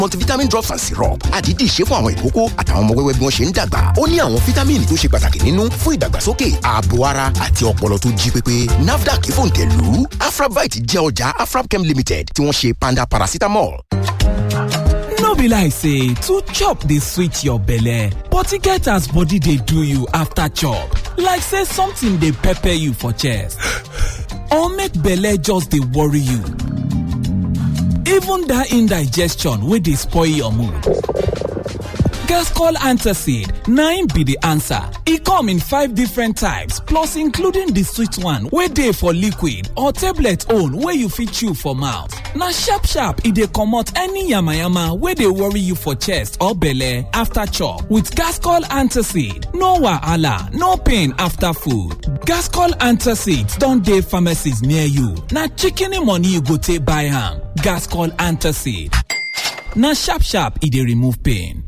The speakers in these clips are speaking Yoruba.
multivitamin drops and syrup àdídì ṣe fún àwọn ìkókó àtàwọn ọmọ wẹ́wẹ́ bí wọ́n ṣe ń dàgbà ó ní àwọn fítámìnì tó ṣe pàtàkì nínú fún ìdàgbàsókè ààbò ara àti ọpọlọ tó jí pépé nafdac fòǹtẹ̀lù afrabite jẹ́ ọjà afrabchem limited tí wọ́n ṣe panda paracetamol. no be like say to chop dey sweet your belle but e get as body dey do you after chop like say something dey pepper you for chest or make belle just dey worry you even that indigestion wey dey spoil your mood Gascol Antacid 9 be the answer. E come in five different types plus including the sweet one wey dey for liquid or tablet own wey you fit chew for mouth. Na sharp sharp e dey comot any yamayama wey dey worry you for chest or belle after chop with Gascol Antacid. No wahala, no pain after food. Gascol Antacid don dey pharmacies near you. Na shikini money you go take buy am. Gascol Antacid. Na sharp sharp e dey remove pain.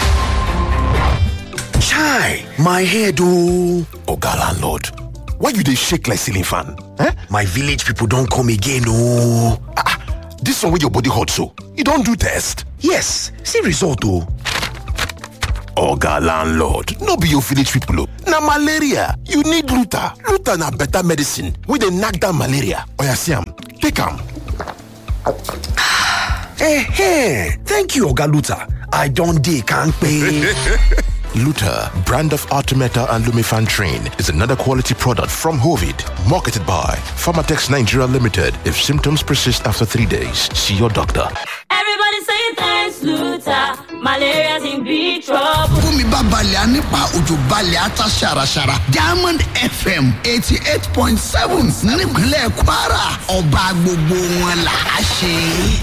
Chai, my head oh. Oga landlord, why you dey shake like ceiling fan? Eh? My village people don come again oh. Ah, this one wey your body hot so, you don do test? Yes, see result oh. Oga landlord, no be your village people oh. Na malaria, you need Luta. Luta na better medicine wey dey knack down malaria. Oya see am, take am. Eh, thank you Oga Luta. I don dey kampe. Luta, brand of Artemeta and Lumifantrin, is another quality product from Hovid, marketed by Pharmatex Nigeria Limited. If symptoms persist after three days, see your doctor. Everybody say thanks, Luther. Malaria's in big trouble. Fúnmi bá balẹ̀ á nípa òjò balẹ̀ á ta ṣàràṣàrà. Diamond FM eighty eight point seven nípínlẹ̀ Kwara. Ọba gbogbo wọn là á ṣe.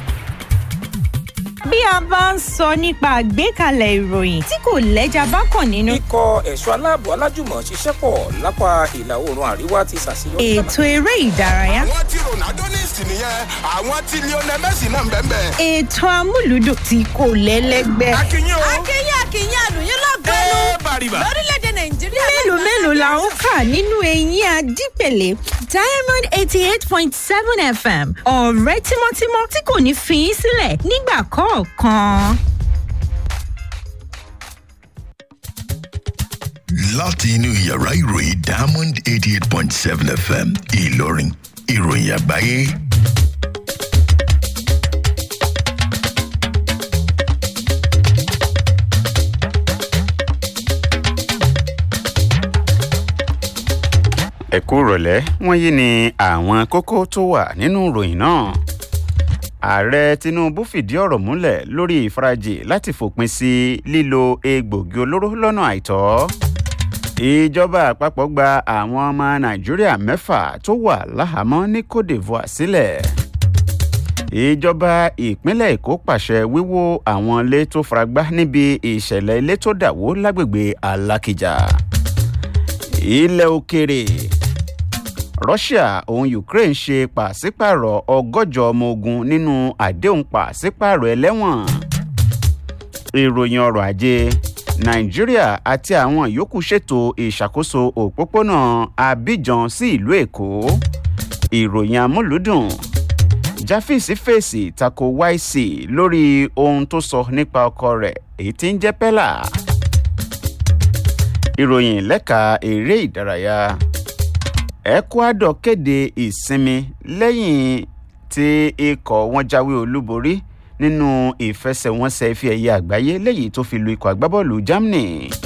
bí a bá ń sọ nípa àgbékalẹ̀ ìròyìn tí kò lẹ́jà bá kàn nínú. ikọ̀ ẹ̀ṣọ́ aláàbò alájùmọ̀ ṣiṣẹ́ pọ̀ lápá ìlà oòrùn àríwá ti ṣàṣeyọrí. ètò eré ìdárayá. àwọn tí ronaldo ní ìsìn nìyẹn àwọn tí lionel messi náà ń bẹ́ẹ̀ bẹ́ẹ̀. ètò amúlùdùn tí kò lẹ́lẹ́gbẹ́. akínyìn o. akínyìn akínyìn àlùyìn lọ́gọ́nù ẹ bàrìbà. lórílẹ̀‐èdè nàìjíríà. mélòó mélòó la ń kà nínú eyín adípèlé diamond eighty eight point seven fm ọ̀rẹ́ tímọ́tímọ́ tí kò ní fi í sílẹ̀ nígbà kọ̀ọ̀kan. láti inú yàrá ìròyìn diamond eighty eight point seven fm ìlọrin ìròyìn àgbáyé. ẹ kú rọ̀lẹ́ wọ́n yí ni àwọn kókó tó wà nínú ìròyìn náà ààrẹ tinubu fìdí ọ̀rọ̀ múlẹ̀ lórí ìfarajì láti fòpin sí lílo egbògi olóró lọ́nà àìtọ́ ìjọba àpapọ̀ gba àwọn ọmọ nàìjíríà mẹ́fà tó wà láhàámọ́ ní cote divoire sílẹ̀ ìjọba ìpínlẹ̀ èkó pàṣẹ wíwó àwọn ilé tó faragbá níbi ìṣẹ̀lẹ̀ ilé tó dàwó lágbègbè alákìjà ilẹ̀ òkèrè russia òun ukraine ṣe pàṣípààrọ̀ ọgọ́jọ ọmọ ogun nínú àdéhùn pàṣípààrọ̀ ẹlẹ́wọ̀n ìròyìn ọrọ̀ ajé nàìjíríà àti àwọn yòókù ṣètò ìṣàkóso òpópónà abidjan sí ìlú èkó ìròyìn amúlùdùn jáfíìsì fèsì tako yc lórí ohun tó sọ nípa ọkọ rẹ̀ èyí tí ń jẹ́ pẹ́là ìròyìn lẹ́ka eré ìdárayá ecuador kéde ìsinmi lẹ́yìn tí ikọ̀ wọn jáwé olúborí nínú ìfẹsẹ̀wọnsẹ̀ ife ẹ̀yẹ àgbáyé lẹ́yìn tó fi lu ikọ̀ agbábọ́ọ̀lù germany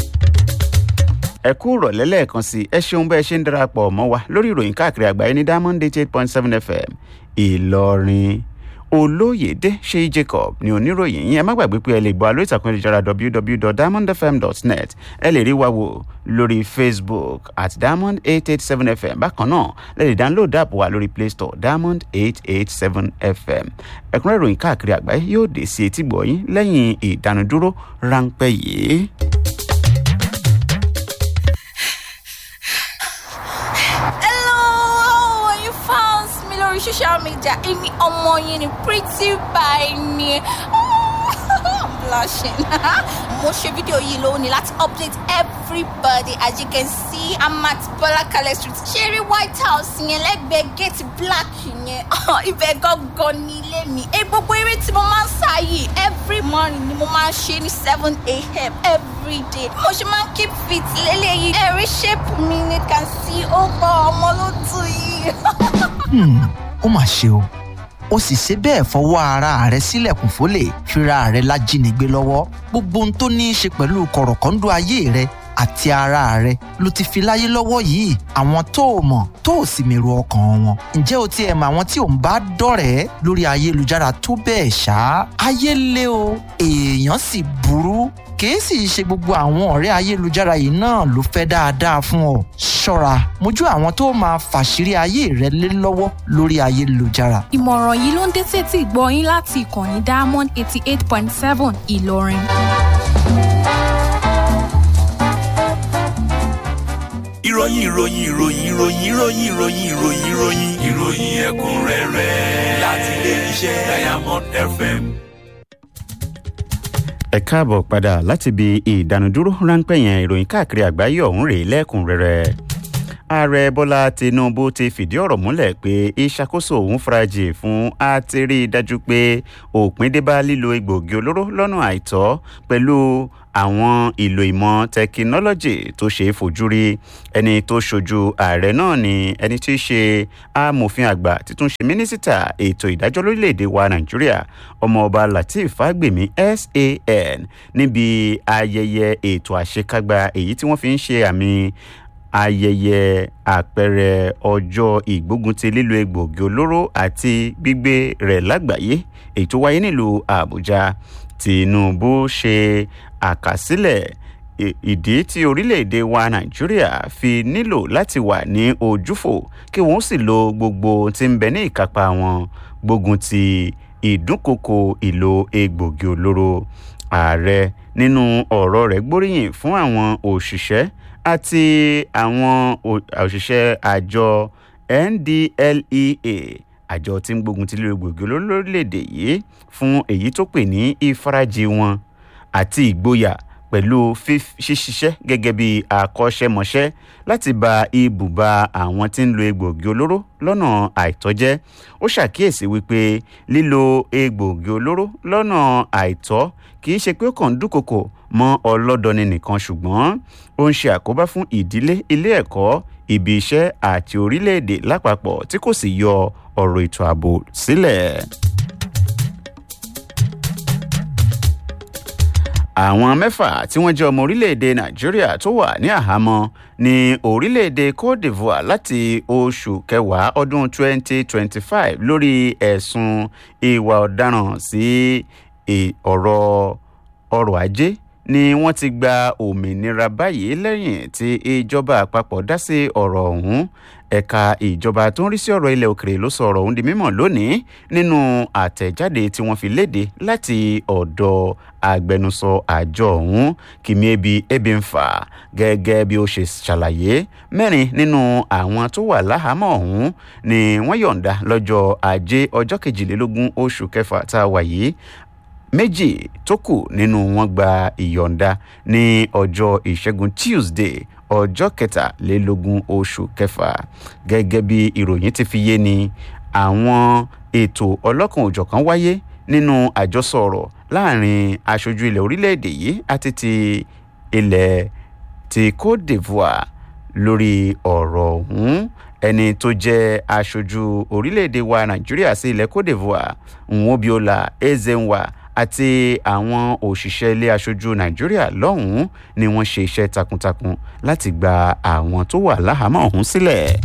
ẹ kú rọ̀lẹ́ lẹ́ẹ̀kan sí ẹ ṣeun bẹ́ẹ̀ ṣe ń darapọ̀ mọ́ wa lórí ìròyìn káàkiri àgbáyé ní diamond eight eight point seven fm ìlọrin olóyèdè ṣe jacob ní oníròyìn yín ẹ má gbàgbé pé ẹ lè gbọ́ àlọ́ ìtàkùn ìjọra www.diamondfm.net ẹ lè rí wa wò lórí facebook at diamond eight eight seven fm bákan náà lè lè download app wa lórí play store diamond eight eight seven fm ẹ̀kúnrẹ́ ìròyìn káàkiri àgbáyé yóò dé sí etí gbọ̀nyín lẹ́yìn ìdánudúró ráńpẹ́ yìí. lórí social media èmi ọmọ yẹn ni pretty by ni i'm blushing mo ṣe fídíò yìí lónìí láti update everybody as you can see i'm at bọ́lákalẹ̀ street ṣeré white house yẹn lẹ́gbẹ̀ẹ́ gate black yẹn ibẹ̀ gangan ní ilé mi ẹ gbogbo eré tí mo máa ń sá yìí every morning ni mo máa ń ṣe ní seven a.m. every day mo ṣe máa ń keep fit lélẹ́yìí ẹ̀rí shape mi ni can see ó gbọ́ ọmọ ló tù yìí. ó mà ṣe o ó sì ṣe bẹ́ẹ̀ fọwọ́ ara rẹ̀ sílẹ̀kùn fólè fira rẹ̀ lájínigbé lọ́wọ́ gbogbo ohun tó ní í ṣe pẹ̀lú kọ̀rọ̀kọ́ńdọ́ ayé rẹ̀ àti ara rẹ̀ ló ti fi láyé lọ́wọ́ yìí àwọn tó o mọ̀ tó o sì mèrò ọkàn wọn ǹjẹ́ o tiẹ̀ mọ àwọn tí ò ń bá dọ̀rẹ́ lórí ayélujára tó bẹ́ẹ̀ ṣá ayé lé o èèyàn sì burú kìí sì ṣe gbogbo àwọn ọ̀rẹ́ ayélujára yìí náà ló fẹ́ dáadáa fún ọ ṣọ́ra mójú àwọn tó máa fàṣírí ayé rẹ lé lọ́wọ́ lórí ayélujára ìmọ̀ràn yìí ló ń dé sétí ìgbọ́ yín láti ìkànnì diamond eighty eight point seven ìlọrin. ìròyìn ìròyìn ìròyìn ìròyìn ìròyìn ìròyìn ìròyìn ìròyìn ìròyìn ẹ̀kúnrẹ́rẹ́ láti ilé iṣẹ́ diamond fm. ẹ káàbọ̀ padà láti ibi ìdánudúró ráńpẹ́ yẹn ìròyìn káàkiri àgbáyé ọ̀hún rèé lẹ́kùnrẹ́rẹ́ ààrẹ bọ́lá tinubu ti fìdí ọ̀rọ̀ múlẹ̀ pé ìṣàkóso òun farajì fún àtẹ̀rí dájú pé òpin dé bá lílo egbòogi olóró lọ́nà àìtọ́ pẹ̀lú àwọn ìlò ìmọ̀ tẹkinọ́lọ́jì tó ṣe é fojú rí ẹni tó ṣojú ààrẹ náà ni ẹni tí í ṣe amòfin àgbà títún ṣe mínísítà ètò ìdájọ́ lórílẹ̀‐èdè wa nàìjíríà ọmọọba lateef fagbemi san níbi ayẹyẹ ètò àṣekágbá èyí tí wọ́n fi ń ṣe àmì ayẹyẹ àpẹẹrẹ ọjọ́ ìgbógunti lílo egbòogi olóró àti gbígbé rẹ̀ lágbàáyé èyí tó wáyé nílùú àbújá tinubu ṣe àkàsílẹ̀ ìdí tí orílẹ̀-èdè wa nàìjíríà fi nílò láti wà ní ojúfò kí wọ́n sì lo gbogbo tí ń bẹ ní ìkápá wọn gbógun ti ìdúnkokò ìlò egbòogi olóró ààrẹ nínú ọ̀rọ̀ rẹ̀ gbóríyìn fún àwọn òṣìṣẹ́ àti àwọn òṣìṣẹ́ àjọ ndlea àjọ tí ń gbógun ti lílo gbòógì lórílẹ̀‐èdè yìí fún èyí tó pè ní ìfarajì wọn àti ìgboyà pẹ̀lú ṣíṣiṣẹ́ gẹ́gẹ́ bí akọ́ṣẹ́mọṣẹ́ láti ba ibùba àwọn tí ń lo egbòogi olóró lọ́nà àìtọ́jẹ́ ó ṣàkíyèsí wípé lílo egbòogi olóró lọ́nà àìtọ́ kì í ṣe pé ó kàn ń dúnkokò mọ́ ọlọ́dọni nìkan ṣùgbọ́n ó ń ṣe àkóbá fún ìdílé ilé ẹ̀kọ́ ibi iṣẹ́ àti orílẹ̀-èdè lápapọ̀ tí kò sì yọ ọ̀rọ̀ ètò ààbò sílẹ̀. àwọn mẹ́fà tí wọ́n jẹ́ ọmọ orílẹ̀-èdè nàìjíríà tó wà ní àhámọ́ ní orílẹ̀-èdè cote divoire láti oṣù kẹwàá ọdún 2025 lórí ẹ̀sùn ìwà ọ̀daràn sí ọ̀rọ̀ ọrọ̀ ajé ni wọ́n ti gba òmìnira báyìí lẹ́yìn tí ìjọba àpapọ̀ dá sí ọ̀rọ̀ ọ̀hún ẹ̀ka ìjọba tó ń rí sí ọ̀rọ̀ ilẹ̀ òkèrè ló sọ ọ̀rọ̀ ọ̀hún di mímọ̀ lónìí nínú àtẹ̀jáde tí wọ́n fi léde láti ọ̀dọ̀ agbẹnusọ àjọ ọ̀hún kìmíẹ́bi ebimfa gẹ́gẹ́ bí ó ṣe ṣàlàyé mẹ́rin nínú àwọn tó wà láhàámọ̀ ọ̀hún ni wọ́n yọ̀ǹda lọ́jọ́ ajé ọjọ́ kejìlélógún oṣù kẹfà tá a wà yìí méjì tó kù nínú wọn gba ìyọ̀ǹda ní ọjọ́ ìṣẹ́gun tuesday ọjọ́ kẹtàlélógún oṣù kẹfà gẹ́gẹ́ bí ìròyìn ti fi yé ni àwọn ètò ọlọ́kan òjọ̀kan wáyé nínú àjọsọ ọ̀rọ̀ láàrin aṣojú ilẹ̀ orílẹ̀-èdè yìí àti ti ilẹ̀ ti cote divoire lórí ọ̀rọ̀ ọ̀hún ẹni tó jẹ́ aṣojú orílẹ̀-èdè wa nàìjíríà sí ilẹ̀ cote divoire nwobiola ezenwa àti àwọn òṣìṣẹ́ ilé aṣojú nàìjíríà lọ́hùn-ún ni wọ́n ṣe iṣẹ́ takuntakun láti gba àwọn tó wà láhàámọ́ ọ̀hún sílẹ̀.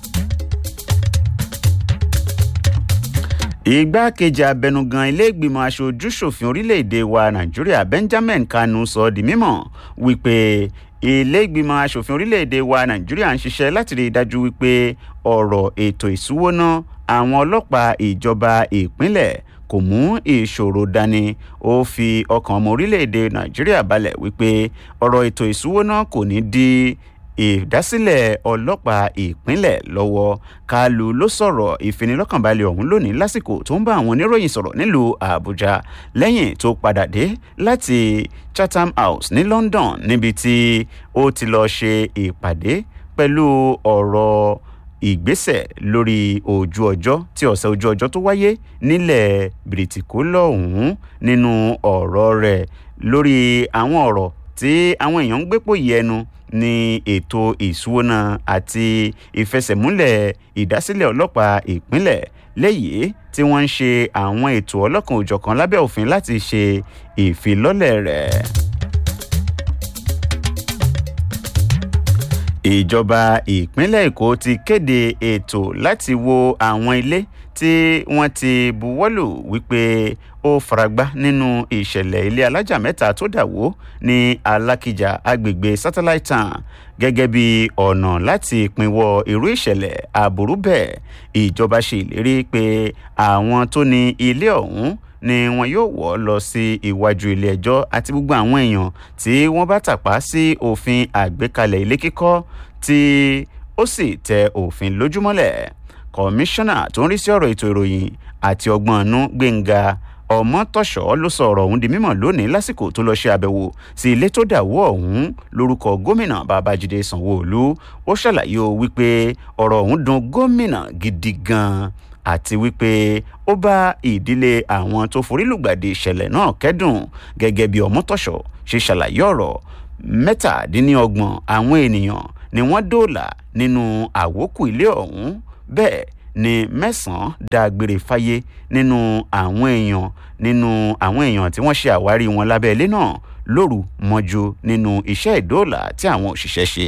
igbákejì abẹnugan iléègbìmọ̀ aṣojúṣòfin orílẹ̀-èdè wa nàìjíríà benjamin kanu sọ ọ́ di mímọ̀ wípé iléègbìmọ̀ asòfin orílẹ̀-èdè wa nàìjíríà ń ṣiṣẹ́ láti rí i dájú wípé ọ̀rọ̀ ètò ìṣúwóná àwọn ọlọ́pàá ìjọba ìpínlẹ̀ kò mú ìṣòro dání ó fi ọkàn ọmọ orílẹ̀-èdè nàìjíríà balẹ̀ wípé ọ̀rọ̀ ètò ìṣúwóná kò ní di ìdásílẹ̀ ọlọ́pàá ìpínlẹ̀ lọ́wọ́ kalu ló sọ̀rọ̀ ìfinilọ́kànbalẹ̀ ọ̀hún lónìí lásìkò tó ń bá àwọn oníròyìn sọ̀rọ̀ nílùú àbújá lẹ́yìn tó padà dé láti chatham house ní london níbi tí ó ti lọ́ọ́ ṣe ìpàdé pẹ̀lú ọ̀rọ̀ ìgbésẹ̀ lórí ojú ọjọ́ tí ọ̀sẹ̀ ojú ọjọ́ tó wáyé nílẹ̀ bìrìtìkó lọ́hùn-ún nínú ọ̀rọ̀ rẹ̀ lórí àwọn ọ̀rọ̀ tí àwọn èèyàn ń gbépò yẹnu ní ètò ìṣúná àti ìfẹsẹ̀múlẹ̀ ìdásílẹ̀ ọlọ́pàá ìpínlẹ̀ léyìí tí wọ́n ń ṣe àwọn ètò ọlọ́kan òjọ̀kan lábẹ́ òfin láti ṣe ìfilọ́lẹ̀ rẹ̀. ìjọba ìpínlẹ̀ èkó ti kéde ètò láti wo àwọn ilé tí wọ́n ti buwọ́lù wípé ó faragbá nínú ìṣẹ̀lẹ̀ ilé alájà mẹ́ta tó dà wó ní alákìjà agbègbè satellite town gẹ́gẹ́ bí ọ̀nà láti pinwọ́ irú ìṣẹ̀lẹ̀ àbúrú bẹ́ẹ̀ ìjọba ṣe ìlérí pé àwọn tó ní ilé ọ̀hún ni wọn yóò wọ́ lọ sí iwájú ilé ẹjọ́ àti gbogbo àwọn èèyàn tí wọ́n bá tàpá sí òfin àgbékalẹ̀ ilé kíkọ́ tí ó sì tẹ òfin lójúmọ́lẹ̀ kọmíṣánná tó ń rí sí ọ̀rọ̀ ètò ìròyìn àti ọgbọ́n ọ̀nù gbẹ̀ngà ọmọtọ̀ṣọ́ ló sọ ọ̀rọ̀ ọ̀hún di mímọ̀ lónìí lásìkò tó lọ́ọ́ ṣe àbẹ̀wò sí ilé tó dàwó ọ̀hún lórúkọ gómìnà babájídé sanwó-olu ó ṣàlàyé o wípé ọ̀rọ̀ ọ̀hún dun gómìnà gidi gan-an àti wípé ó bá ìdílé àwọn tó forílùgbàdì ìṣẹ̀lẹ̀ náà kẹ́dùn gẹ́gẹ́ bí ọmọtọ̀ṣọ́ ṣe ṣàlàyé ọ̀rọ̀ mẹ́tàdínlọ́gbọ̀n àwọn ènìyàn ni wọ́n dóòlà nínú àwókù ilé ọ̀hún bẹ́ẹ̀ ni mẹ́sàn-án dágbére fáyé nínú àwọn èèyàn nínú àwọn èèyàn tí wọ́n ṣe àwárí wọn lábẹ́ ilé náà lóru mọ́jú nínú iṣẹ́ ìdóòlà tí àwọn òṣìṣẹ́ ṣe.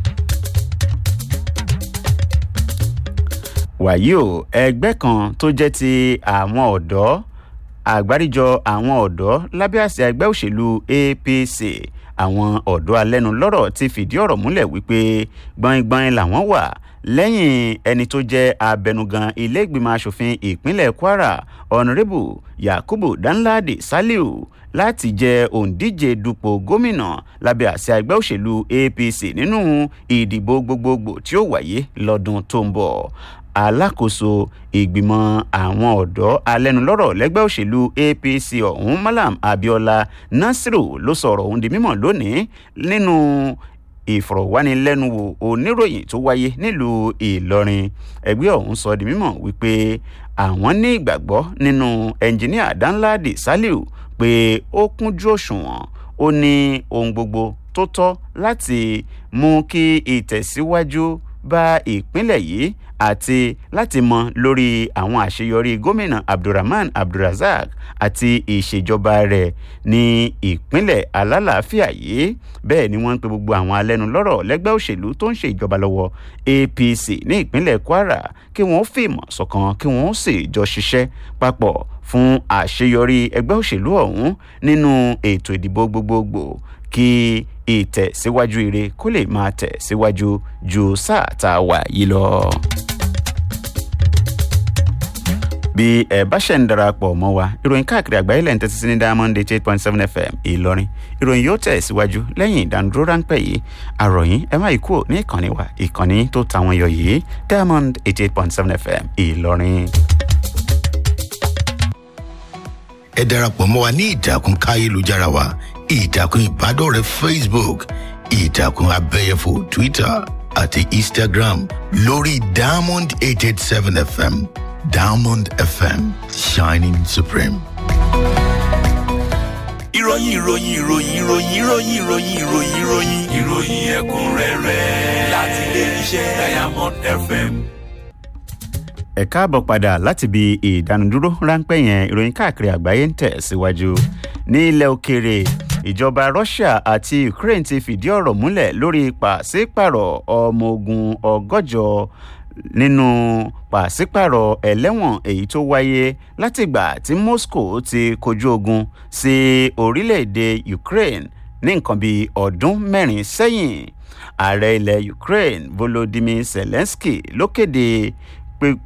wàyí o ẹgbẹ́ kan tó jẹ́ ti àwọn ọ̀dọ́ àgbáríjọ àwọn ọ̀dọ́ lábẹ́ àṣẹ ẹgbẹ́ òṣèlú apc àwọn ọ̀dọ́ alẹ́nu lọ́rọ̀ ti fìdí ọ̀rọ̀ múlẹ̀ wípé gbọ̀ngbọ̀n làwọn wà lẹ́yìn ẹni tó jẹ́ abẹnugan ilé ìgbìmọ̀ asòfin ìpínlẹ̀ kwara ọ̀nàrẹ́bù yakubu danladi saliu láti jẹ òǹdíje dupò gómìnà lábẹ́ àṣẹ ẹgbẹ́ òṣèlú apc nínú ìdìbò gbogbogbò tí ó wáyé lọ́dún tó ń bọ̀ alákòóso ìgbìmọ̀ àwọn ọ̀dọ́ alẹ́nulọ́rọ̀ lẹ́gbẹ́ òṣèlú apc ọ̀hún malam abiola nasiru ló sọ̀rọ̀ ọ̀hún di mímọ̀ lónìí nínú ìfọ̀rọ̀wánilẹ́nuwò oníròyìn tó wáyé nílùú ìlọrin ẹgbẹ́ ọ̀hún sọ di mímọ̀ wípé àwọn ní ìgbàgbọ́ nínú ẹnjìníà danladi saliu pé ó kúnjú òṣùwọ̀n ó ní ohun gbogbo tó tọ́ láti mú kí ìtẹ̀síwájú bá ìpínlẹ̀ yìí àti láti mọ lórí àwọn àṣeyọrí gómìnà abdulrahman abdulrasaq àti ìṣèjọba rẹ̀ ní ìpínlẹ̀ alálàáfíà yìí bẹ́ẹ̀ ni wọ́n ń pe gbogbo àwọn alẹ́nulọ́rọ̀ lẹ́gbẹ́ òṣèlú tó ń ṣe ìjọba lọ́wọ́ apc ní ìpínlẹ̀ kwara kí wọ́n fìmọ̀ ṣọ̀kan kí wọ́n sì jọ ṣiṣẹ́ papọ̀ fún àṣeyọrí ẹgbẹ́ òṣèlú ọ̀hún nínú ètò ìdìbò gbogbogbò kí ìtẹ̀síwájú ire kó lè máa tẹ̀ síwájú ju sáà tá a wà yìí lọ. bí ẹ bá ṣẹ̀ ń darapọ̀ mọ́ wa ìròyìn káàkiri àgbáyé lẹ́yìn tẹ́tí sí ní diamond eight point seven fm ìlọrin ìròyìn yóò tẹ̀ síwájú lẹ́yìn ìdánudúró ráńpẹ́ yìí àròyìn ẹ má ikú ní ìkànnì wa ìkànnì tó ta wọn yọ yìí diamond eight eight point seven fm ìlọrin. ẹ darapọ̀ mọ́ wa ní ìtàkùn káyélujára wa ìtàkùn ìbádọ́rẹ̀ẹ́ facebook ìtàkùn abẹ́yẹfò twitter àti instagram lórí diamond eight eight seven fm diamond fm shining supreme. ìròyìn ìròyìn ìròyìn ìròyìn ìròyìn ìròyìn ìròyìn ìròyìn ìròyìn ẹ̀kúnrẹ́rẹ́ láti ilé iṣẹ́ diamond fm. ẹ káàbọ̀ padà láti ibi ìdánudúró ráńpẹ́ yẹn ìròyìn káàkiri àgbáyé ń tẹ̀ síwájú ní ilẹ̀ òkèèrè ìjọba russia àti ukraine ti fìdí ọ̀rọ̀ múlẹ̀ lórí pàṣípàrọ̀ ọmọ ogun ọgọ́jọ nínú pàṣípàrọ̀ ẹlẹ́wọ̀n èyí tó wáyé látìgbà tí moscow ti kojú ogun sí orílẹ̀-èdè ukraine ní nǹkan bíi ọdún mẹ́rin sẹ́yìn ààrẹ ilẹ̀ ukraine volodymyr zelensky ló kéde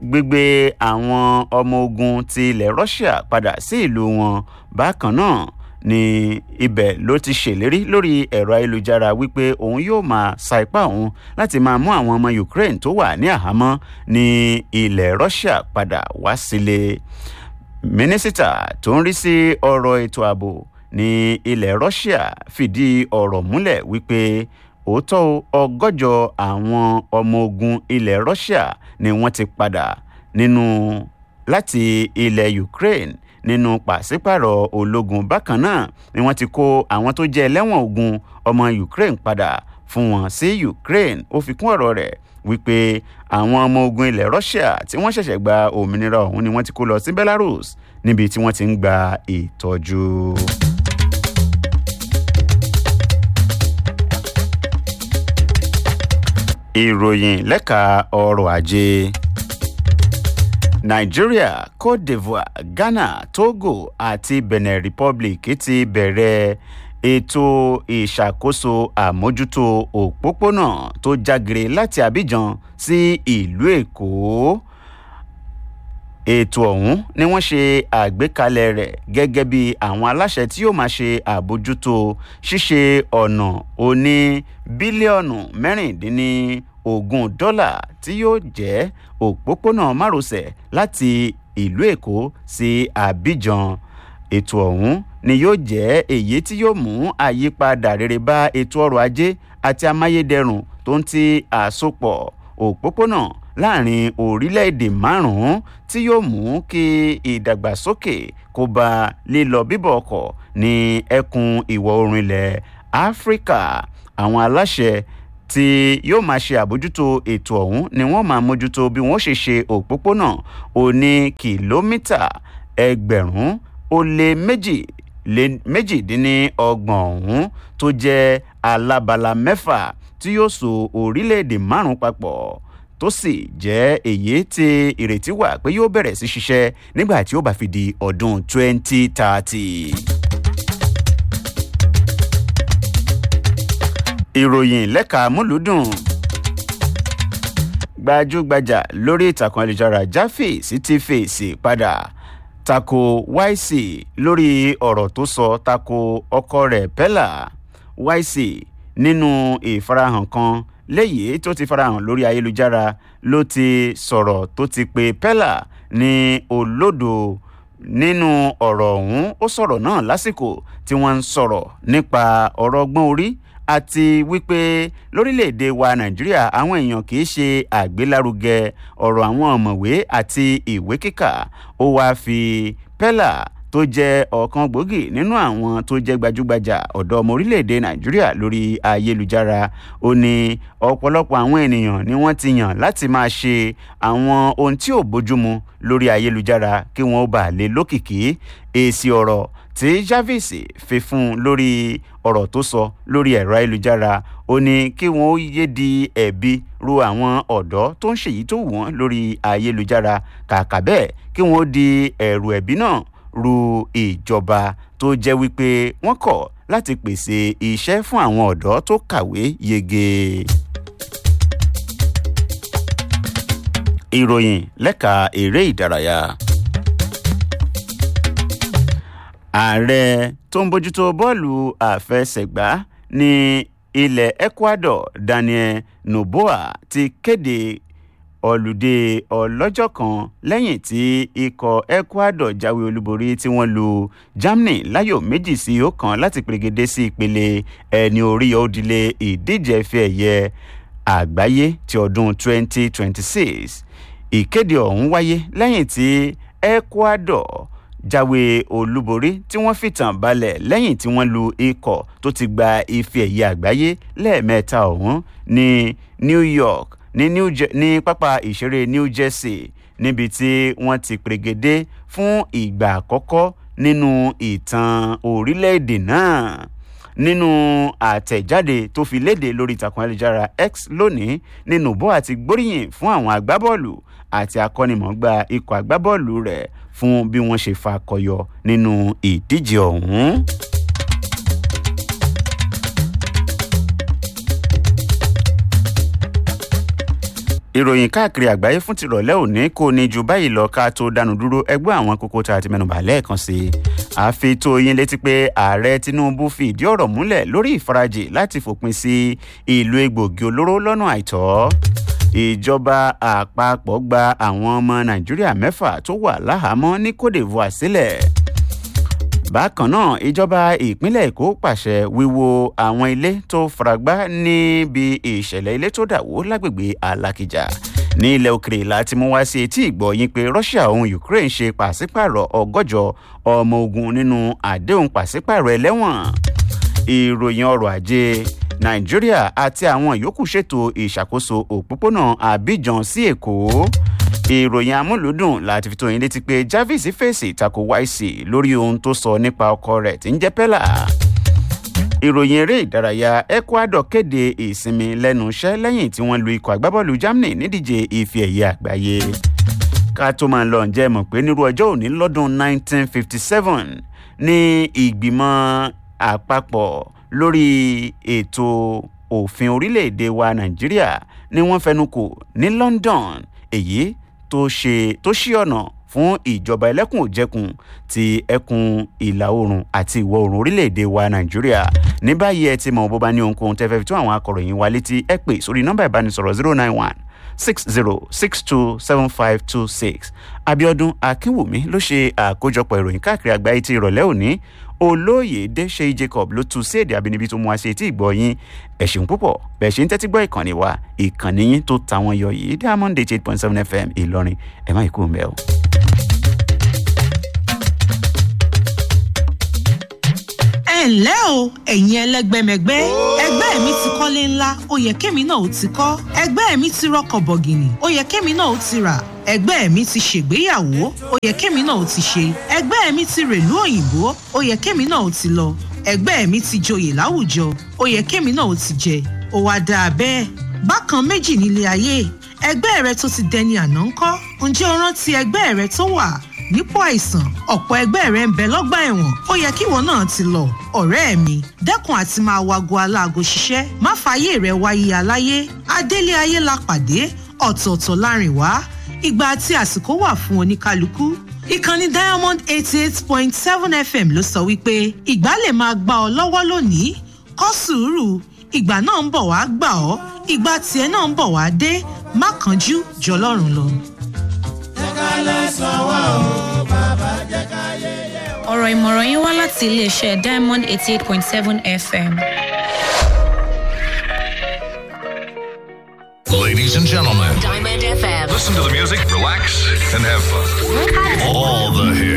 gbígbé àwọn ọmọ ogun ti ilẹ̀ russia padà sí ìlú wọn bákan náà ní ibẹ̀ ló ti ṣèlérí lórí ẹ̀rọ ayélujára wípé òun yóò máa sa ipá òun láti máa mú àwọn ọmọ ukraine tó wà ní àhámọ́ ní ilẹ̀ russia padà wá sílé mínísítà tó ń rí sí ọ̀rọ̀ ètò ààbò ní ilẹ̀ russia fìdí ọ̀rọ̀ múlẹ̀ wípé òótọ́ ọgọ́jọ àwọn ọmọ ogun ilẹ̀ russia ni wọ́n ti padà nínú láti ilẹ̀ ukraine nínú pàṣípàrọ̀ ológun bákan náà ni wọ́n ti kó àwọn tó jẹ́ ẹlẹ́wọ̀n ogun ọmọ ukraine padà fún wọn sí ukraine ó fi kún ọ̀rọ̀ rẹ̀ wípé àwọn ọmọ ogun ilẹ̀ russia tí wọ́n ṣẹ̀ṣẹ̀ gba òmìnira ọ̀hún ni wọ́n ti kó lọ sí belarus níbi tí wọ́n ti ń gba ìtọ́jú. ìròyìn lẹ́ka ọrọ̀ ajé nàìjíríà cote divoire ghana togo àti benin republic ti bẹ̀rẹ̀ ètò ìṣàkóso àmójútó òpópónà tó jágere láti abidjan sí ìlú èkó ètò ọ̀hún ni wọ́n ṣe àgbékalẹ̀ rẹ̀ gẹ́gẹ́ bí àwọn aláṣẹ tí yóò máa ṣe àbójútó ṣíṣe ọ̀nà oní bílíọ̀nù mẹ́rìndínlógún dọ́là tí yóò jẹ́ òpópónà márosẹ̀ láti ìlú èkó sí abidjan ètò ọ̀hún ni yóò jẹ́ èyí tí yóò mú àyípadà rere bá ètò ọrọ̀ ajé àti amáyédẹrùn tó ń ti àsopọ̀ òpópónà láàrin orílẹ̀-èdè márùn-ún tí yóò mú kí ìdàgbàsókè kó bá lílọ bíbọ̀ ọkọ̀ ní ẹkùn ìwọ̀ oòrùn ilẹ̀ áfíríkà àwọn aláṣẹ tí yóò máa ṣe àbójútó ètò ọ̀hún ni wọ́n máa mójútó bí wọ́n ṣe ṣe òpópónà òní kìlómítà ẹgbẹ̀rún ó lé méjì lé méjìdínlọ́gbọ̀n ọ̀hún tó jẹ́ alábala mẹ́fà tí yóò so orílẹ̀-èdè márùn-ún papọ̀ tó sì jẹ́ èyí tí ìrètí wà pé yóò bẹ̀rẹ̀ sí ṣiṣẹ́ nígbà tí ó bá fi di ọdún 2030. ìròyìn lẹ́ka múlùúdùn gbajúgbajà lórí ìtàkùn ayélujára jáfè sí ti fèsì padà tako yc lórí ọ̀rọ̀ tó sọ tako ọkọ rẹ̀ pẹ́là yc nínú ìfarahàn kan léyìí tó ti farahàn lórí ayélujára ló ti sọ̀rọ̀ tó ti pe pẹ́là ní olódo nínú ọ̀rọ̀ ọ̀hún ó sọ̀rọ̀ náà lásìkò tí wọ́n ń sọ̀rọ̀ nípa ọ̀rọ̀ ọgbọ́n orí àti wípé lórílẹ̀‐èdè wa nàìjíríà àwọn èèyàn kì í ṣe àgbélárugẹ ọ̀rọ̀ àwọn ọ̀mọ̀wé àti ìwé kíkà ó wáá fi pẹ́là tó jẹ́ ọ̀kan gbòógì nínú àwọn tó jẹ́ gbajúgbajà ọ̀dọ́ ọmọ orílẹ̀‐èdè nàìjíríà lórí ayélujára ó ní ọ̀pọ̀lọpọ̀ àwọn ènìyàn ni wọ́n ti yàn láti máa ṣe àwọn ohun tí ò bójúmu lórí ayélujára kí wọ́n ó bà lè lókìkí èsì ọ̀rọ̀ tí jarvis fi fún un lórí ọ̀rọ̀ tó sọ lórí ẹ̀rọ ayélujára ó ní kí wọ́n ó yé di ẹ̀bi ru àwọn ọ̀dọ́ tó ń ṣèyí tó wù wọ́n lórí ayélujára kàkà bẹ́ẹ̀ kí wọ́n ó di ẹ̀rù ẹ̀bí náà ru ìjọba tó jẹ́ wípé wọ́n kọ̀ láti pèsè iṣẹ́ fún àwọn ọ̀dọ́ tó kàwé yege. ìròyìn lẹ́ka eré ìdárayá ààrẹ tó ń bójútó bọ́ọ̀lù àfẹsẹ̀gbá ní ilẹ̀ ecuador daniel noboa ti kéde ọ̀lùdé ọlọ́jọ́ kan lẹ́yìn tí ikọ̀ ecuador jáwé olúborí tí wọ́n lu germany láyò méjì sí ọ̀kan láti pèrègede sí ìpele ẹni orí òdìlé ìdíje ẹ̀fẹ́ ẹ̀yẹ àgbáyé ti ọdún 2026 ìkéde ọ̀hún wáyé lẹ́yìn tí ecuador jáwé olúborí tí wọ́n fìtàn balẹ̀ lẹ́yìn tí wọ́n lu ikọ̀ tó ti gba ife ẹ̀yẹ àgbáyé lẹ́ẹ̀mẹ́ta ọ̀hún ní new york ní new Je- ní pápá ìṣeré new jersey níbi tí wọ́n ti pèrègede fún ìgbà àkọ́kọ́ nínú ìtàn orílẹ̀-èdè náà nínú àtẹ̀jáde tó fi léde lórí ìtàkùn ayélujára x lónìí ní nubo àti gbóríyìn fún àwọn agbábọ́ọ̀lù àti akọ́nimọ̀ọ́gbá ikọ̀ agbábọ́ọ̀lù rẹ̀ fún bí wọ́n ṣe fakọyọ nínú ìdíje ọ̀hún. ìròyìn káàkiri àgbáyé fún tìrọ̀lẹ́ òní kò ní ju báyìí lọ ká tó dánu dúró ẹgbẹ́ àwọn kókó tá a ti mẹ́nuba lẹ́ẹ̀kan sí i àfi tó yín létí pé ààrẹ tinubu fi ìdí ọ̀rọ̀ múlẹ̀ lórí ìfarajì láti fòpin sí ìlú egbògi olóró lọ́nà àìtọ́ ìjọba àpapọ̀ gba àwọn ọmọ nàìjíríà mẹ́fà tó wà láhàámọ́ ní cote divoire sílẹ̀ bákan náà ìjọba ìpínlẹ̀ èkó pàṣẹ wíwo àwọn ilé tó faragbá níbi ìṣẹ̀lẹ̀ ilé tó dàwó lágbègbè alákìjà ní ilẹ̀ òkèrè láti mú wá sí etí ìgbọ̀yìn pé russia òun ukraine ṣe pàṣípààrọ̀ ọgọ́jọ ọmọ ogun nínú àdéhùn pàṣípààrọ̀ ẹlẹ́wọ̀n ìròyìn ọrọ̀ ajé nàìjíríà àti àwọn yòókù ṣètò ìṣàkóso òpópónà abidjan sí èkó ìròyìn amúlùdùn láti fi tó yín létí pé jarvis fèsì tako yc lórí ohun tó sọ nípa ọkọ rẹ̀ tí ń jẹ́ pẹ́là ìròyìn eré ìdárayá ecuador kéde ìsinmi lẹ́nu iṣẹ́ lẹ́yìn tí wọ́n lu ikọ̀ agbábọ́ọ̀lù germany nídíje ife ẹ̀yẹ àgbáyé ká tó máa lọ ǹjẹ́ mọ̀ pé nírú ọjọ́ òní lọ́dún 1957 ní ìgbìmọ̀ àpapọ̀ lórí ètò òfin orílẹ̀-èdè wa nàìjíríà ni wọ́n fẹnu kò ní london èyí tó ṣe tó ṣí ọ̀nà fún ìjọba ẹlẹ́kùn òjẹkùn ti ẹkùn ìlà oòrùn àti ìwọ̀ oòrùn orílẹ̀-èdè wa nàìjíríà ní báyìí ẹ ti mọ̀ bó bá ní ohunkóhun tẹ́ fẹ́ fi tún àwọn akọ̀ròyìn wa létí ẹ pè sórí nọ́mbà ìbánisọ̀rọ̀ zero nine one six zero six two seven five two six abiodun akínwùmí ló ṣe àkójọpọ̀ ìròyìn káàkiri àgbáyé ti ìrọ̀lẹ́ òní olóyèdè ṣe jacob ló tu sí èdè abínibí tó mú wa ṣe tí ìgbọ́ yín ẹ̀sìn púpọ̀ bẹ́ẹ̀ ṣe ń tẹ́tí gbọ́ ìkànnì wa ìkànnì yín tó ta wọn yọ yìí diamond eight point seven fm ìlọrin ẹ̀ má ikú mbẹ́ o. ẹ ǹlẹ́ o ẹ̀yin ẹlẹ́gbẹ́mẹgbẹ́ ẹgbẹ́ mi ti kọ́lé ńlá ó yẹ kémi náà ó ti kọ́ ẹgbẹ́ mi ti rọkọ̀ bọ̀gìnì ó yẹ kémi náà ó ti rà ẹgbẹ́ mi ti ṣègbéyàwó ó yẹ kémi náà ó ti ṣe ẹgbẹ́ mi ti rèlú òyìnbó ó yẹ kémi náà ó ti lọ ẹgbẹ́ mi ti joyè láwùjọ ó yẹ kémi náà ó ti jẹ ó wá dáa bẹ́ẹ̀ bákan méjì nílé ayé ẹgbẹ́ rẹ tó ti dẹni àná ńkọ́ ǹjẹ́ o rántí ẹgbẹ́ rẹ tó wà nípò àìsàn ọ̀pọ̀ ẹgbẹ́ rẹ̀ ń bẹ lọ́gbà ẹ̀wọ̀n ó yẹ kíwọ náà ti lọ ọ̀rẹ́ mi dẹ́kun àti máa wago aláago ṣiṣẹ́ má fààyè rẹ̀ wáyé aláyé adélé ayé la pàdé ọ̀tọ̀ọ̀tọ̀ láàrin wá ìgbà àti àsìkò wà fún oníkálukú ìkànnì diamond eighty eight point seven fm ló sọ wípé ìgbà lè máa gbà ọ lọ́wọ́ lónìí kọ́ sùúrù ìgbà náà ń bọ̀ wá gbà ọ́ ìgbà tiẹ̀ náà ń bọ̀ wá dé má kánjú jọlọ́run lọ. ọ̀rọ̀ ìmọ̀ràn yín wá láti iléeṣẹ́ diamond eighty eight point seven fm. Ladies and gentlemen, Diamond FM. listen to the music, relax, and have fun. All the hits.